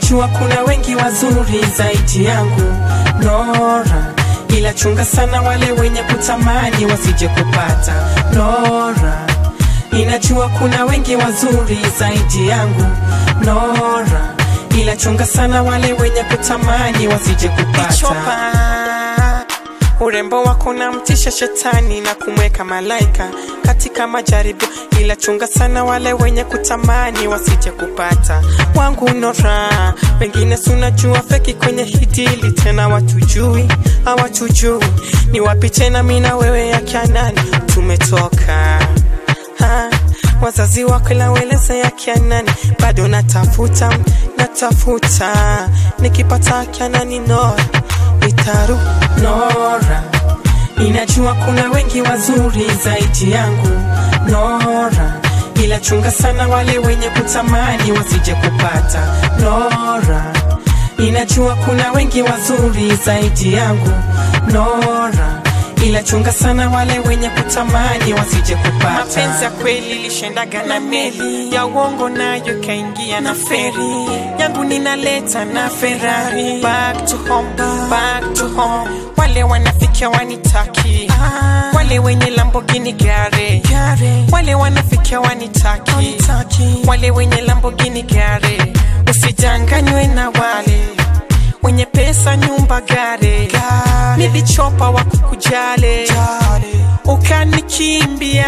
Ninajua kuna wengi wazuri zaidi yangu Nora, ila chunga sana wale wenye kutamani wasije kupata Nora, ninajua kuna wengi wazuri zaidi yangu Nora, ila chunga sana wale wenye kutamani wasije kupata Chopa. Urembo wako unamtisha shetani na kumweka malaika katika majaribu, ila chunga sana wale wenye kutamani wasije kupata wangu Nora. Wengine sunajua feki kwenye hidili, tena watujui hawatujui ni wapi tena, mi na wewe ya kianani tumetoka ha, wazazi wako laweleza ya kianani, bado natafuta natafuta, nikipata kianani Nora nitaru Nora, ninajua kuna wengi wazuri zaidi yangu Nora, ila chunga sana wale wenye kutamani wasije kupata Nora, ninajua kuna wengi wazuri zaidi yangu Nora, ila chunga sana wale wenye kutamani wasije kupata mapenzi ya kweli lishendaga na meli ya uongo nayo kaingia na feri yangu ninaleta na Ferrari back to home, back to home. Wale wanafikia wanitaki wale wenye Lamborghini gare wale wanafikia wanitaki wale wenye Lamborghini gare usijanganywe na wale wenye pesa nyumba gare nilichopa wa kukujale ukanikimbia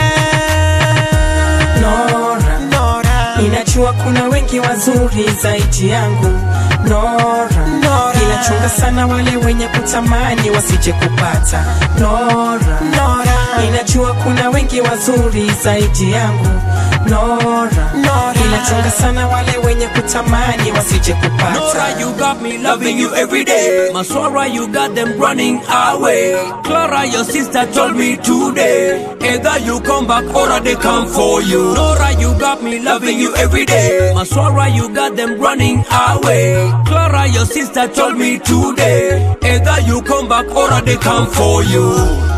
Nora, Nora Ninajua kuna wengi wazuri zaidi yangu Nora, Nora. ila chunga sana wale wenye kutamani wasije kupata Nora, Nora Ninajua kuna wengi wazuri zaidi yangu Nora, Nora. ila chunga sana wale wenye kutamani wasije kupata Nora, you got me loving you every day. Maswara, you got them running away. Clara, your sister told me today. Either you come back or they come for you. Nora, you got me loving you every day. Maswara, you got them running away. Clara, your sister told me today. Either you come back or they come for you.